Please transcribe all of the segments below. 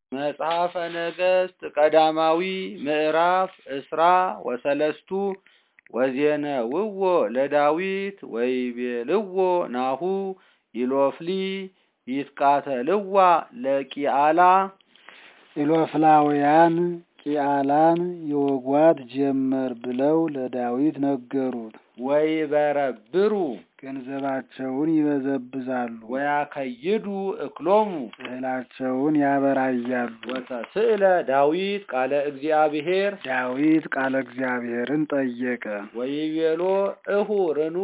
መጽሐፈ ነገሥት ቀዳማዊ ምዕራፍ እስራ ወሰለስቱ ወዜነውዎ ለዳዊት ወይቤልዎ ናሁ ኢሎፍሊ ይትቃተልዋ ለቂአላ ኢሎፍላውያን ቂአላን ይወጓት ጀመር ብለው ለዳዊት ነገሩት። ወይበረብሩ ገንዘባቸውን ይበዘብዛሉ፣ ወያከይዱ እክሎሙ እህላቸውን ያበራያሉ። ወተስእለ ዳዊት ቃለ እግዚአብሔር ዳዊት ቃለ እግዚአብሔርን ጠየቀ። ወይቤሎ እሁርኑ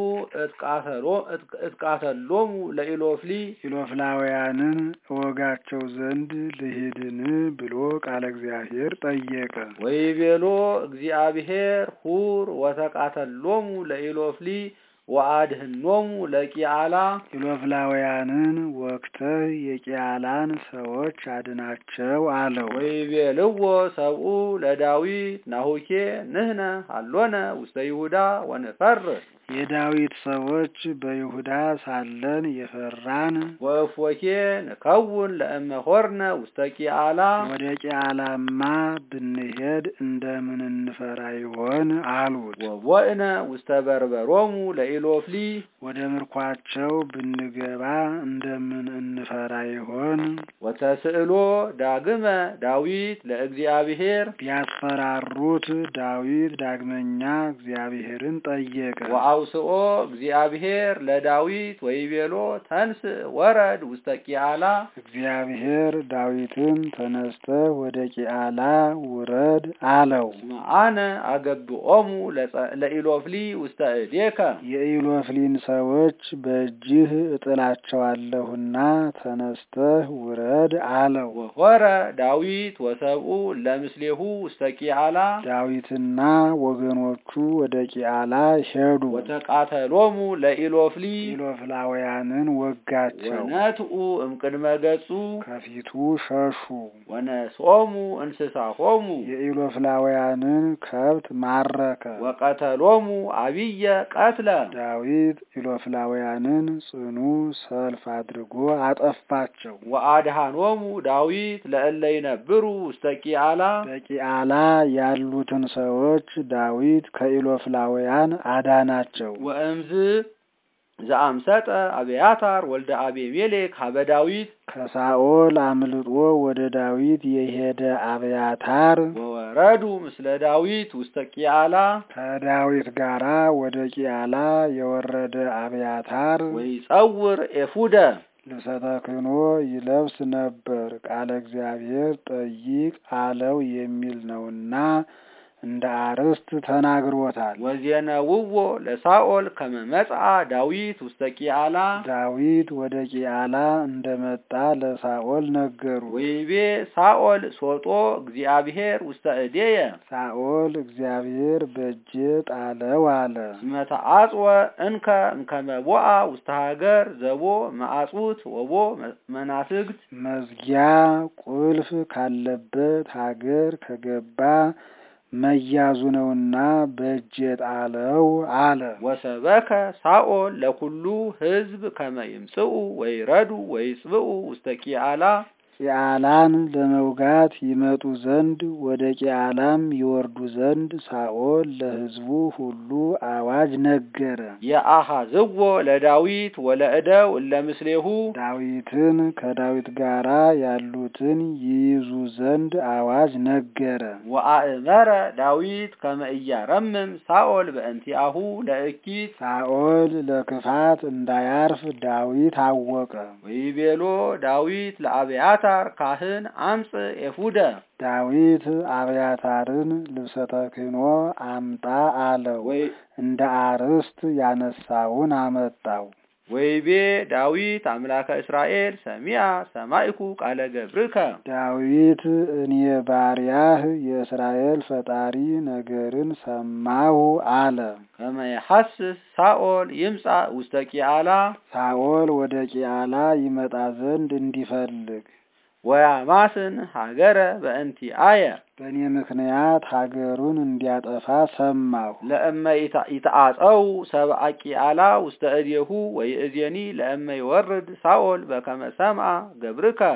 እትቃተሎሙ ለኢሎፍሊ ኢሎፍላውያንን እወጋቸው ዘንድ ልሂድን ብሎ ቃለ እግዚአብሔር ጠየቀ። ወይቤሎ እግዚአብሔር ሁር ወተቃተሎሙ ለኢሎፍሊ ወአድህኖሙ ለቂአላ ኢሎፍላውያንን ወግተህ የቂያላን ሰዎች አድናቸው አለው። ወይቤልዎ ሰብኡ ለዳዊት ናሁኬ ንህነ አሎነ ውስተ ይሁዳ ወንፈርህ የዳዊት ሰዎች በይሁዳ ሳለን የፈራን ወእፎኬ ንከውን ለእመ ሆርነ ውስተ ቂአላ ወደ ቂአላማ ብንሄድ እንደምን እንፈራ ይሆን አሉት። ወቦእነ ውስተ በርበሮሙ ለኢሎፍሊ ወደ ምርኳቸው ብንገባ እንደምን እንፈራ ይሆን? ወተስእሎ ዳግመ ዳዊት ለእግዚአብሔር ቢያስፈራሩት ዳዊት ዳግመኛ እግዚአብሔርን ጠየቀ። ወአውስኦ እግዚአብሔር ለዳዊት ወይቤሎ ተንስ ወረድ ውስተ ቂአላ እግዚአብሔር ዳዊትን ተነስተ ወደ ቂአላ ውረድ አለው። እስመ አነ አገብኦሙ ለኢሎፍሊ ውስተ እዴከ የኢሎፍሊን ሰዎች በእጅህ እጥላቸዋለሁና ተነስተህ ውረድ አለው። ወሆረ ዳዊት ወሰብኡ ለምስሌሁ ውስተ ቂአላ ዳዊትና ወገኖቹ ወደ ቂአላ ሄዱ። ወተቃተሎሙ ለኢሎፍሊ ኢሎፍላውያንን ወጋቸው፣ ወነትኡ እምቅድመ ገጹ ከፊቱ ሸሹ። ወነስኦሙ እንስሳሆሙ የኢሎፍላውያንን ከብት ማረከ። ወቀተሎሙ አብየ ቀትለ ዳዊት ኢሎፍላውያንን ጽኑ ሰልፍ አድርጎ አጠፋቸው። ወአድሃኖሙ ዳዊት ለእለ ይነብሩ ውስተ ቂአላ በቂአላ ያሉትን ሰዎች ዳዊት ከኢሎፍላውያን አዳናቸው። ወእምዝ ዘአምሰጠ አብያታር ወልደ አቤሜሌክ ሀበ ዳዊት ከሳኦል አምልጦ ወደ ዳዊት የሄደ አብያታር ወወረዱ ምስለ ዳዊት ውስተ ቂአላ ከዳዊት ጋራ ወደ ቂአላ የወረደ አብያታር ወይጸውር ኤፉደ ልብሰ ተክህኖ ይለብስ ነበር። ቃለ እግዚአብሔር ጠይቅ አለው የሚል ነውና እንደ አርዕስት ተናግሮታል። ወዜነውዎ ለሳኦል ከመ መጽአ ዳዊት ውስተ ቂአላ ዳዊት ወደ ቂአላ እንደመጣ ለሳኦል ነገሩ። ወይቤ ሳኦል ሶጦ እግዚአብሔር ውስተ እዴየ ሳኦል እግዚአብሔር በእጄ ጣለው አለ። እስመ ተአጽወ እንከ እምከመ ቦአ ውስተ ሀገር ዘቦ መዓጹት ወቦ መናፍግት መዝጊያ ቁልፍ ካለበት ሀገር ከገባ መያዙ ነውና በእጄ ጣለው አለ። ወሰበከ ሳኦል ለኩሉ ሕዝብ ከመ ይምጽኡ ወይረዱ ወይጽብኡ ውስተ ቂአላ ቂአላን ለመውጋት ይመጡ ዘንድ ወደ ቂአላም ይወርዱ ዘንድ ሳኦል ለሕዝቡ ሁሉ አዋጅ ነገረ። የአሃዝዎ ለዳዊት ወለእደው እለ ምስሌሁ ዳዊትን ከዳዊት ጋራ ያሉትን ይይዙ ዘንድ አዋጅ ነገረ። ወአእመረ ዳዊት ከመ ኢያረምም ሳኦል በእንቲአሁ ለእኪት ሳኦል ለክፋት እንዳያርፍ ዳዊት አወቀ። ወይቤሎ ዳዊት ለአብያታር ካህን አምጽ ኤፉደ ዳዊት አብያታርን ልብሰ ተክህኖ አምጣ አለው። ወይ እንደ አርዕስት ያነሳውን አመጣው። ወይቤ ዳዊት አምላከ እስራኤል ሰሚያ ሰማይኩ ቃለ ገብርከ ዳዊት እኔ ባሪያህ የእስራኤል ፈጣሪ ነገርን ሰማሁ አለ። ከመ የሐስስ ሳኦል ይምጻ ውስተ ቂአላ ሳኦል ወደ ቂአላ ይመጣ ዘንድ እንዲፈልግ ወያማስን ሀገረ በእንቲአየ በእኔ ምክንያት ሀገሩን እንዲያጠፋ ሰማሁ። ለእመ ይትአጸው ሰብአ ቂአላ ውስተ እዴሁ ወይእዜኒ ለእመ ይወርድ ሳኦል በከመ ሰምዐ ገብርከ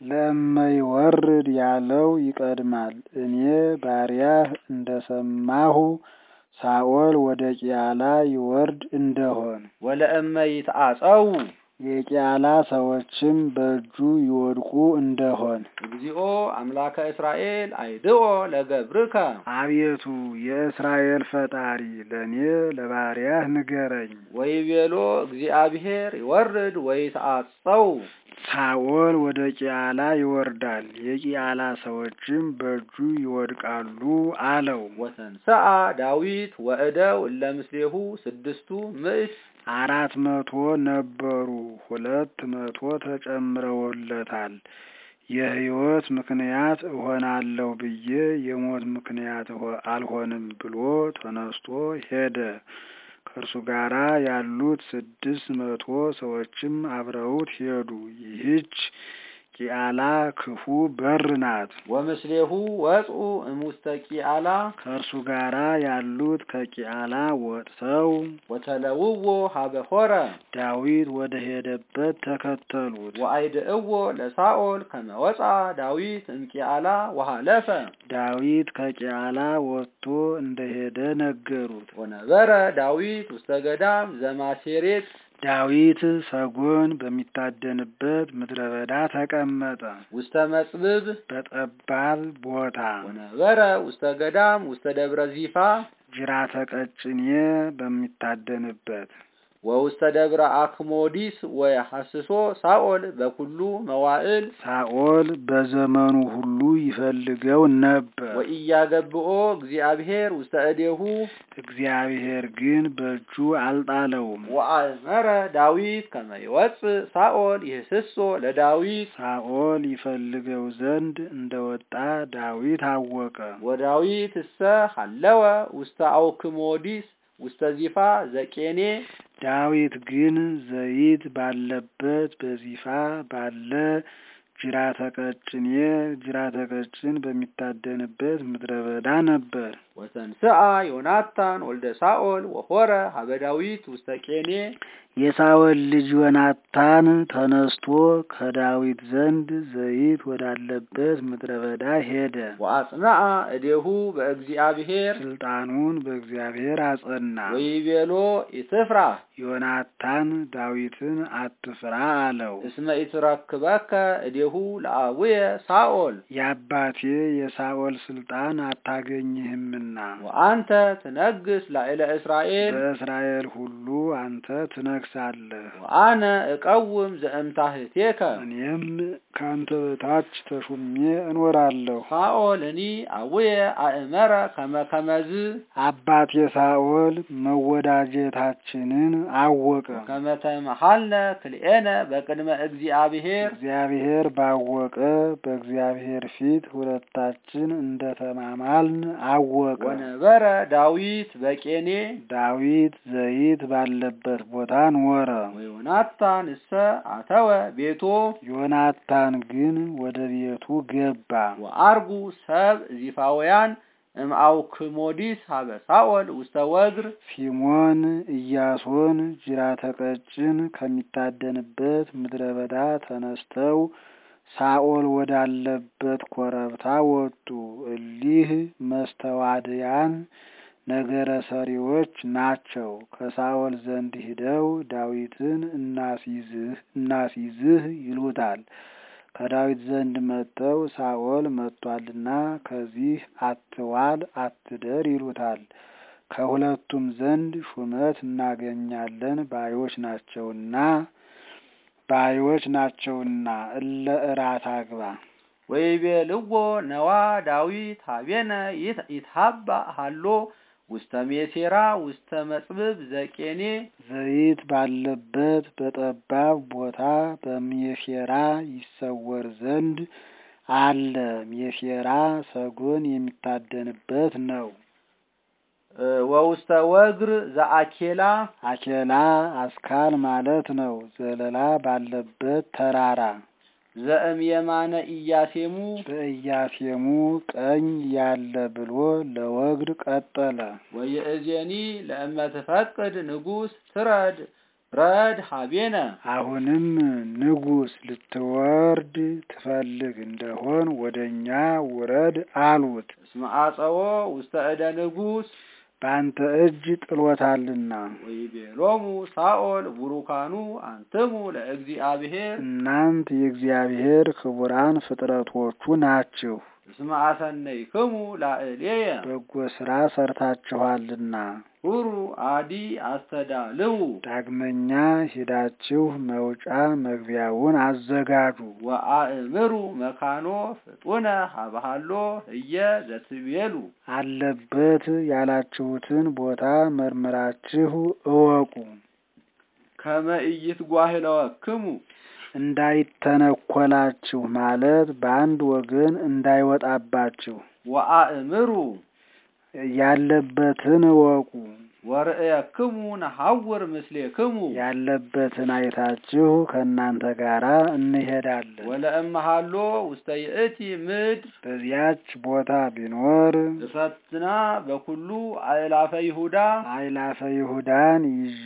ለእመይወርድ ያለው ይቀድማል። እኔ ባሪያህ እንደሰማሁ ሳኦል ወደ ቂያላ ይወርድ እንደሆን ወለእመ ይትአጸው የቂያላ ሰዎችም በእጁ ይወድቁ እንደሆን እግዚኦ አምላከ እስራኤል አይድኦ ለገብርከ አቤቱ የእስራኤል ፈጣሪ ለእኔ ለባሪያህ ንገረኝ። ወይቤሎ እግዚአብሔር ይወርድ ወይትአጸው ሳኦል ወደ ቂያላ ይወርዳል፣ የቂያላ ሰዎችም በእጁ ይወድቃሉ አለው። ወተንሰአ ዳዊት ወእደው እለ ምስሌሁ ስድስቱ ምዕት አራት መቶ ነበሩ፣ ሁለት መቶ ተጨምረውለታል። የሕይወት ምክንያት እሆናለሁ ብዬ የሞት ምክንያት እሆ- አልሆንም ብሎ ተነስቶ ሄደ። ከእርሱ ጋራ ያሉት ስድስት መቶ ሰዎችም አብረውት ሄዱ። ይህች ቂአላ ክፉ በር ናት። ወምስሌሁ ወጽኡ እሙስተ ቂአላ ከእርሱ ጋራ ያሉት ከቂአላ ወጥተው ወተለውዎ ሀበ ሆረ ዳዊት ወደ ሄደበት ተከተሉት። ወአይድእዎ ለሳኦል ከመ ወፃ ዳዊት እምቂአላ ወሃለፈ ዳዊት ከቂአላ ወጥቶ እንደሄደ ነገሩት። ወነበረ ዳዊት ውስተ ገዳም ዘማሴሬት ዳዊት ሰጎን በሚታደንበት ምድረ በዳ ተቀመጠ። ውስተ መጽብብ በጠባብ ቦታ ወነበረ ውስተ ገዳም ውስተ ደብረ ዚፋ ጅራተ ቀጭኔ በሚታደንበት ወውስተ ደብረ አክሞዲስ ወየሐስሶ ሳኦል በኩሉ መዋዕል ሳኦል በዘመኑ ሁሉ ይፈልገው ነበር። ወኢያገብኦ እግዚአብሔር ውስተ እዴሁ እግዚአብሔር ግን በእጁ አልጣለውም። ወአእመረ ዳዊት ከመ ይወፅእ ሳኦል ይህስሶ ለዳዊት ሳኦል ይፈልገው ዘንድ እንደወጣ ዳዊት አወቀ። ወዳዊት እሰ ሀለወ ውስተ አውክሞዲስ ውስተ ዚፋ ዘቄኔ ዳዊት ግን ዘይት ባለበት በዚፋ ባለ ጅራተ ቀጭኔ ጅራተ ቀጭን በሚታደንበት ምድረ በዳ ነበር። ወተንስአ ዮናታን ወልደ ሳኦል ወሆረ ሀበ ዳዊት ውስተ ቄኔ የሳኦል ልጅ ዮናታን ተነስቶ ከዳዊት ዘንድ ዘይት ወዳለበት ምድረ በዳ ሄደ። ወአጽንአ እዴሁ በእግዚአብሔር ስልጣኑን በእግዚአብሔር አጸና። ወይቤሎ ኢትፍራ ዮናታን ዳዊትን አትፍራ አለው። እስመ ኢትረክበከ እዴሁ ለአቡየ ሳኦል የአባቴ የሳኦል ስልጣን አታገኝህምና ወአንተ ትነግስ ላዕለ እስራኤል በእስራኤል ሁሉ አንተ ትነግሳለህ። ወአነ እቀውም ዘእምታህቴከ እኔም ከአንተ በታች ተሹሜ እኖራለሁ። ሳኦልኒ አቡየ አእመረ ከመ ከመዝ አባቴ ሳኦል መወዳጀታችንን አወቀ። ከመ ተመሃልነ ክልኤነ በቅድመ እግዚአብሔር እግዚአብሔር ባወቀ በእግዚአብሔር ፊት ሁለታችን እንደተማማልን አወቀ። ወነበረ ዳዊት በቄኔ ዳዊት ዘይት ባለበት ቦታ ኖረ። ወዮናታን እሰ አተወ ቤቶ ዮናታን ግን ወደ ቤቱ ገባ። ወአርጉ ሰብ ዚፋውያን እምአውክሞዲስ ሀበ ሳኦል ውስተ ወግር ሲሞን ኢያሶን ጅራተ ቀጭን ከሚታደንበት ምድረ በዳ ተነስተው ሳኦል ወዳለበት ኮረብታ ወጡ። እሊህ መስተዋድያን ነገረ ሰሪዎች ናቸው። ከሳኦል ዘንድ ሂደው ዳዊትን እናስይዝህ እናስይዝህ ይሉታል። ከዳዊት ዘንድ መጥተው ሳኦል መጥቷልና ከዚህ አትዋል አትደር ይሉታል። ከሁለቱም ዘንድ ሹመት እናገኛለን ባዮች ናቸውና ባዮች ናቸውና እለ እራት አግባ ወይቤልዎ ነዋ ዳዊት ሀቤነ ይት- ይትሃባ ሃሎ ውስተ ሜሴራ ውስተ መጽብብ ዘቄኔ ዘይት ባለበት በጠባብ ቦታ በሜሴራ ይሰወር ዘንድ አለ። ሜሴራ ሰጎን የሚታደንበት ነው። እ፣ ወውስተ ወግር ዘአኬላ አኬላ አስካል ማለት ነው። ዘለላ ባለበት ተራራ ዘእም የማነ ኢያሴሙ በኢያሴሙ ቀኝ ያለ ብሎ ለወግር ቀጠለ። ወየእዜኒ ለእመ ትፈቅድ ንጉሥ ትረድ ረድ ሀቤነ አሁንም ንጉሥ ልትወርድ ትፈልግ እንደሆን ወደ እኛ ውረድ አሉት። እስመ አጸዎ ውስተ እደ ንጉሥ በአንተ እጅ ጥሎታልና ወይቤሎሙ ሳኦል ቡሩካኑ አንትሙ ለእግዚአብሔር እናንት የእግዚአብሔር ክቡራን ፍጥረቶቹ ናችሁ፣ እስመ አሰነይክሙ ላዕሌየ በጎ ሥራ ሰርታችኋልና ሁሩ አዲ አስተዳልው ዳግመኛ ሂዳችሁ መውጫ መግቢያውን አዘጋጁ። ወአእምሩ መካኖ ፍጡነ ሀበሃሎ እየ ዘትቤሉ አለበት ያላችሁትን ቦታ መርምራችሁ እወቁ። ከመ ኢይትጓህለወክሙ እንዳይተነኮላችሁ ማለት በአንድ ወገን እንዳይወጣባችሁ ወአእምሩ ያለበትን እወቁ። ወርእየክሙ ነሐውር ምስሌክሙ ያለበትን አይታችሁ ከእናንተ ጋር እንሄዳለን። ወለእመሃሎ ውስተ ይእቲ ምድር በዚያች ቦታ ቢኖር እፈትና በኩሉ አእላፈ ይሁዳ አእላፈ ይሁዳን ይዤ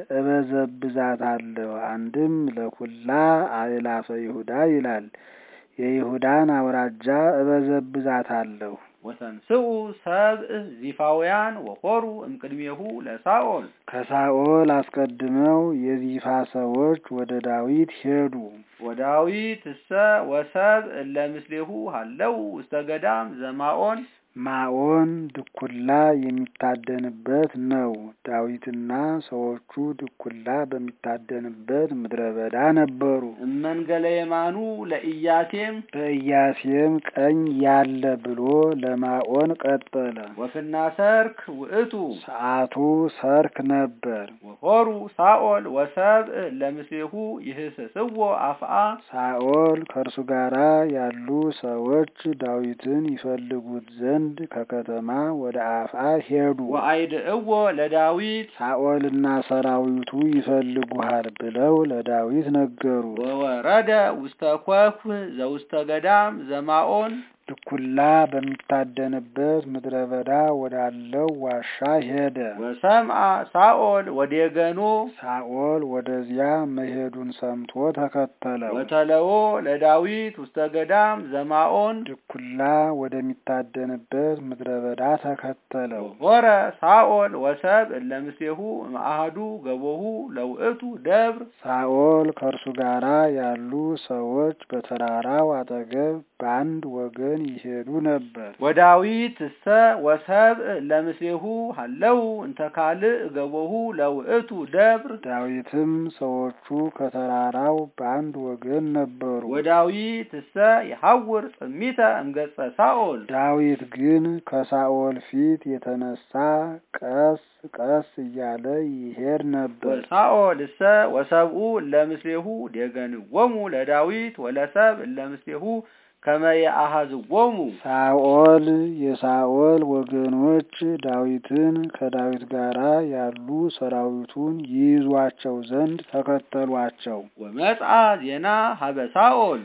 እበዘብዛታለሁ። አንድም ለኩላ አእላፈ ይሁዳ ይላል። የይሁዳን አውራጃ እበዘብዛታለሁ። ወተንስኡ ሰብእ ዚፋውያን ወኮሩ እምቅድሜሁ ለሳኦል ከሳኦል አስቀድመው የዚፋ ሰዎች ወደ ዳዊት ሄዱ። ወዳዊት እሰ ወሰብእ እለ ምስሌሁ ሃለው ውስተ ገዳም ዘማኦን ማኦን ድኩላ የሚታደንበት ነው። ዳዊትና ሰዎቹ ድኩላ በሚታደንበት ምድረ በዳ ነበሩ። እመንገለ የማኑ ለኢያቴም በኢያሴም ቀኝ ያለ ብሎ ለማኦን ቀጠለ። ወፍና ሰርክ ውእቱ ሰዓቱ ሰርክ ነበር። ወኮሩ ሳኦል ወሰብእ ለምስሌሁ ይህስስዎ አፍአ ሳኦል ከእርሱ ጋራ ያሉ ሰዎች ዳዊትን ይፈልጉት ዘንድ ከከተማ ወደ አፍአ ሄዱ። ወአይድእዎ ለዳዊት ሳኦልና ሰራዊቱ ይፈልጉሃል ብለው ለዳዊት ነገሩ። ወወረደ ውስተ ኮኩህ ዘውስተ ገዳም ዘማኦን ድኩላ በሚታደንበት ምድረ በዳ ወዳለው ዋሻ ሄደ። ወሰምአ ሳኦል ወዴገኖ ሳኦል ወደዚያ መሄዱን ሰምቶ ተከተለው። ወተለዎ ለዳዊት ውስተ ገዳም ዘማኦን ድኩላ ወደሚታደንበት ምድረ በዳ ተከተለው። ሆረ ሳኦል ወሰብ እለ ምስሌሁ እምአሐዱ ገቦሁ ለውእቱ ደብር ሳኦል ከእርሱ ጋራ ያሉ ሰዎች በተራራው አጠገብ በአንድ ወገን ይሄዱ ነበር። ወዳዊት እሰ ወሰብ እለ ምስሌሁ ሃለው እንተ ካልእ ገቦሁ ለውእቱ ደብር ዳዊትም ሰዎቹ ከተራራው በአንድ ወገን ነበሩ። ወዳዊት እሰ የሐውር ጽሚተ እምገጸ ሳኦል ዳዊት ግን ከሳኦል ፊት የተነሳ ቀስ ቀስ እያለ ይሄድ ነበር። ወሳኦል እሰ ወሰብኡ እለ ምስሌሁ ዴገንዎሙ ለዳዊት ወለሰብ እለ ምስሌሁ ከመ የአሐዝዎሙ ሳኦል የሳኦል ወገኖች ዳዊትን ከዳዊት ጋራ ያሉ ሰራዊቱን ይይዟቸው ዘንድ ተከተሏቸው። ወመጽአ ዜና ሀበ ሳኦል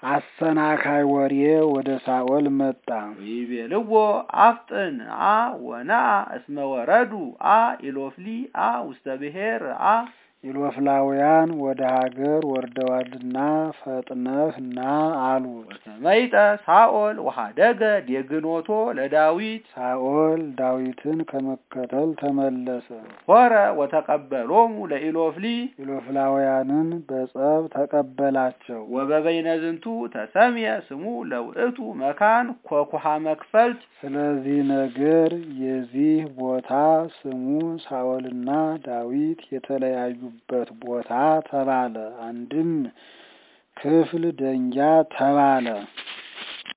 አሰናካይ ወሬ ወደ ሳኦል መጣ። ወይቤልዎ አፍጥን አ ወነአ እስመ ወረዱ አ ኢሎፍሊ አ ውስተ ብሔር አ ኢሎፍላውያን ወደ ሀገር ወርደዋልና ፈጥነህ ና አሉት። ወሰመይጠ ሳኦል ወሀደገ ዴግኖቶ ለዳዊት ሳኦል ዳዊትን ከመከተል ተመለሰ። ሆረ ወተቀበሎሙ ለኢሎፍሊ ኢሎፍላውያንን በጸብ ተቀበላቸው። ወበበይነ ዝንቱ ተሰምየ ስሙ ለውእቱ መካን ኮኩሃ መክፈልት ስለዚህ ነገር የዚህ ቦታ ስሙ ሳኦልና ዳዊት የተለያዩበት ቦታ ተባለ። አንድም ክፍል ደንጊያ ተባለ።